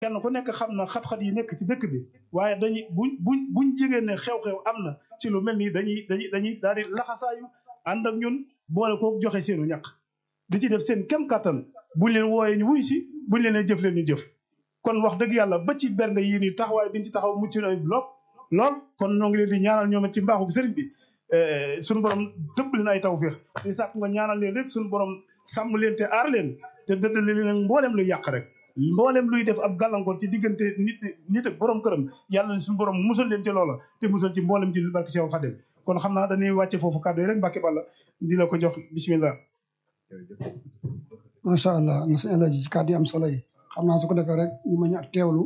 kenn ku nekk xam na xat-xat yi nekk ci dëkk bi waaye dañuy buñ buñ buñ jegee ne xew-xew am na ci lu mel nii dañuy dañuy dañuy daal di laxasaayu ànd ak ñun boole ko joxe seenu ñaq di ci def seen kem kattan buñ leen wooyee ñu wuy si buñ leen jëf leen ñu jëf kon wax dëgg yàlla ba ci bernde yii nii taxawaay biñ ci taxaw mucc na lool lool kon ñoo ngi leen di ñaanal ñoom it ci mbaaxu sëriñ bi suñu borom tëbb leen ay tawféex di sàkk nga ñaanal leen rek suñu borom sàmm leen te aar leen te dëddale leen mboolem luy yàq rek mboolem luy def ab gàllankoor ci diggante nit nit ak borom këram yàlla suñu borom musal leen ci loola te musal ci mboolem ci barke Seex Xadim kon xam naa dañuy wàcce foofu kàddu yi rek Mbàkke Balla di la ko jox bismillah macha allah na sëñ Alaaji ci kàddu yi am solo yi xam naa su ko defee rek ñu mën a teewlu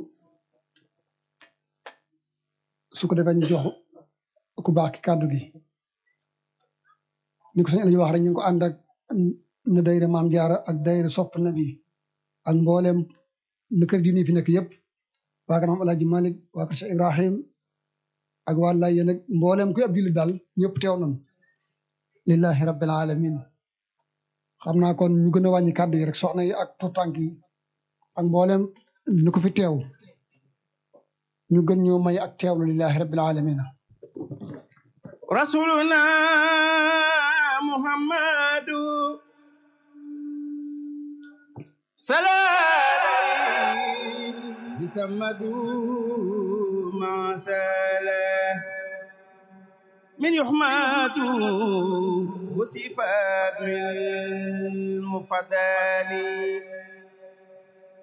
su ko defee ñu jox ku baax ki kàddu gi ni ko sëñ Alaaji wax rek ñu ngi ko ànd ak na dayra maam jaara ak dayra sopp nabi ak mboolem nu kër diine fi nekk yëpp waa kër maam Alaaji Malik waa kër Cheikh Ibrahim ak waa lay yéen ak mboolem kuy ab jullit daal ñëpp teew nañ lillahi rabbil alamin xam naa kon ñu gën a wàññi kàddu yi rek soxna yi ak tuutànk yi ak mboolem ñu ko fi teew ñu gën ñoo may ak teewlu lillahi rabbil alamin rasuluna muhammadu salaam bisamadu masala min yuhmadu وصفات من المفضل